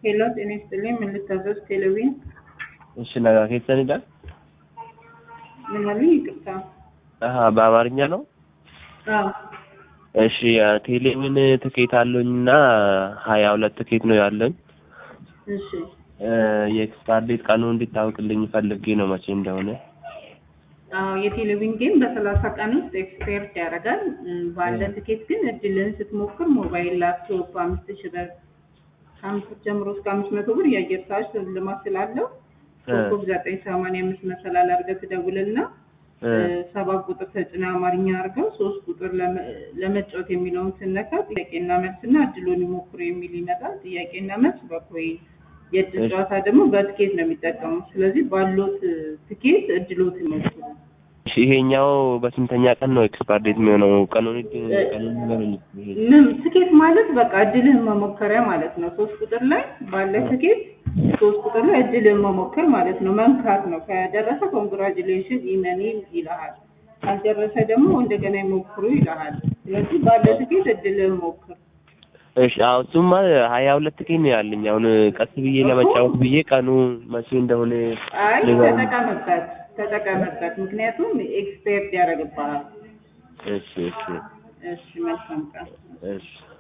ሄሎ ጤና ይስጥልኝ። ምን ልታዘዝ? ቴሌቪዥን እሺ ነጋ keessanidha ምን አሉኝ? ይቅርታ። አሀ በአማርኛ ነው አዎ እሺ ቴሌቪዥን ትኬት አለኝና ሀያ ሁለት ትኬት ነው ያለኝ እሺ የኤክስፓየር ዴት ቀኑ እንዲታወቅልኝ ፈልጌ ነው መቼ እንደሆነ አዎ የቴሌቪዥን ጌም በሰላሳ ቀን ውስጥ ኤክስፔርት ያደርጋል። እም፣ ባለ ትኬት ግን እድልን ስትሞክር ሞባይል፣ ላፕቶፕ አምስት ሺህ ብር ከአምስት ጀምሮ እስከ አምስት መቶ ብር የአየር ሰዓት ሽልማት ስላለው ኮከብ ዘጠኝ ሰማንያ አምስት መሰላል አድርገህ ትደውልና ሰባት ቁጥር ተጭነህ አማርኛ አድርገው ሶስት ቁጥር ለመ- ለመጫወት የሚለውን ስነካ ጥያቄና መልስና እድሉን ይሞክሩ የሚል ይመጣል። ጥያቄና መልስ በኮይን የእድል እሺ። ጨዋታ ደግሞ በትኬት ነው የሚጠቀሙት። ስለዚህ ባሉት ትኬት እድሎት ይሞክሩ። እሺ ይሄኛው በስንተኛ ቀን ነው ኤክስፓየር ዴት የሚሆነው ቀኑን ቀኑን ንገሩኝ ይሄ ምን ትኬት ማለት በቃ እድልህን መሞከሪያ ማለት ነው። ሶስት ቁጥር ላይ ባለ ትኬት ሶስት ቁጥር ላይ እድልህን መሞከር ማለት ነው። መንካት ነው። ከደረሰ ኮንግራጁሌሽን ኢመኒ ይልሃል። ካልደረሰ ደግሞ እንደገና ይሞክሩ ይልሃል። ስለዚህ ባለ ትኬት እድልህን ሞክር። እሺ አዎ እሱማ ሀያ ሁለት ትኬት ነው ያለኝ አሁን ቀስ ብዬ ለመጫወት ብዬ ቀኑ መቼ እንደሆነ አይ ንገሩኝ። ተጠቀምበት፣ ተጠቀምበት። ምክንያቱም ኤክስፔርት ያደርግብሃል። እሺ እሺ እሺ መልካም ቀን። እሺ